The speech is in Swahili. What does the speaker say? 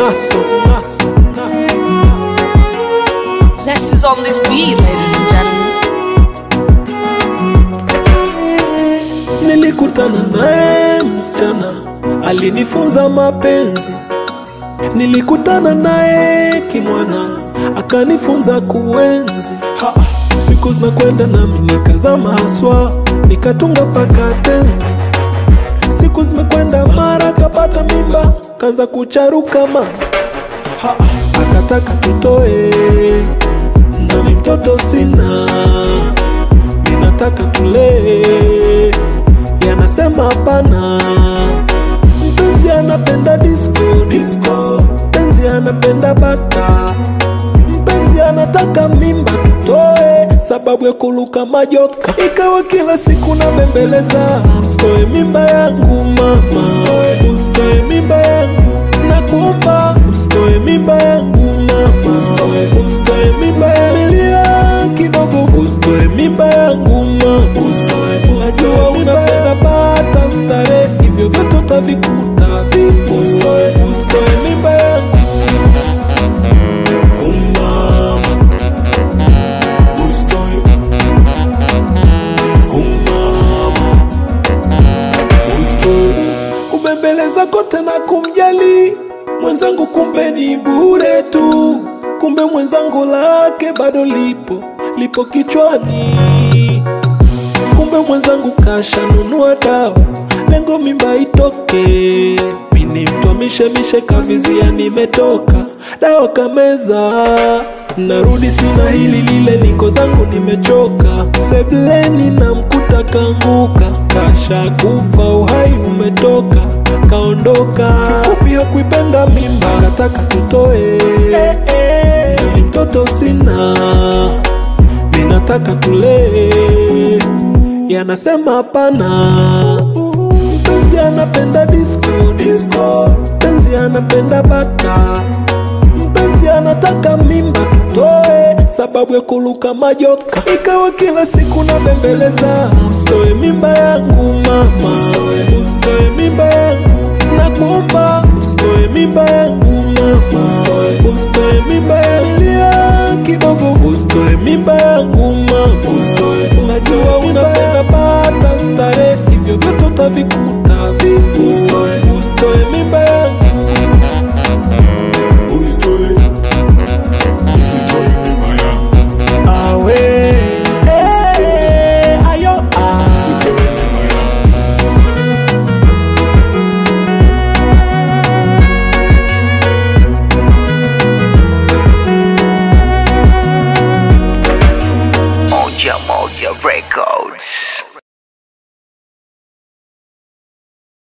naso naso naso Zest is on this beat, ladies and gentlemen. Nilikutana naye msichana alinifunza mapenzi, nilikutana naye kimwana akanifunza kuenzi. Ha, siku zinakwenda nami nikazama haswa, nikatunga paka tenzi. Siku zimekwenda mara kapata mimba, kaanza kucharuka mama. Ha, akataka tutoe, nami mtoto sina, ninataka tulee yanasema hapana. Mpenzi anapenda disco disco, mpenzi anapenda bata, mpenzi anataka mimba tutoe, sababu ya kuluka majoka. Ikawa kila siku na bembeleza, usitoe mimba yangu mama, usitoe mimba yangu nakuomba, usitoe mimba yangu mama, usitoe mimba yangu Vumilia kidogo, usitoe mimba yangu mama, najua unapenda pata stare, hivyo vyote utavikuta vipo. Usitoe, usitoe mimba yangu Oh, mama. Usitoe. Oh, mama. Usitoe. kubembeleza kote na kumjali mwenzangu, kumbe ni bure tu, kumbe mwenzangu lake bado lipo lipo kichwani kumbe mwenzangu kashanunua dawa, lengo mimba itoke. Mini mtu mishemishe kavizia, nimetoka dawa kameza, narudi sina hili lile, niko zangu nimechoka. Sebleni na mkuta kanguka, kasha kufa, uhai umetoka, kaondoka. Kifupi hakuipenda mimba, kataka tutoe, nami mtoto sina ninataka tulee, yanasema hapana. Mpenzi anapenda disco disco, mpenzi anapenda bata, mpenzi anataka mimba tutoe, sababu ya kuluka majoka. Ikawa kila siku na bembeleza, usitoe mimba yangu mama, usitoe mimba yangu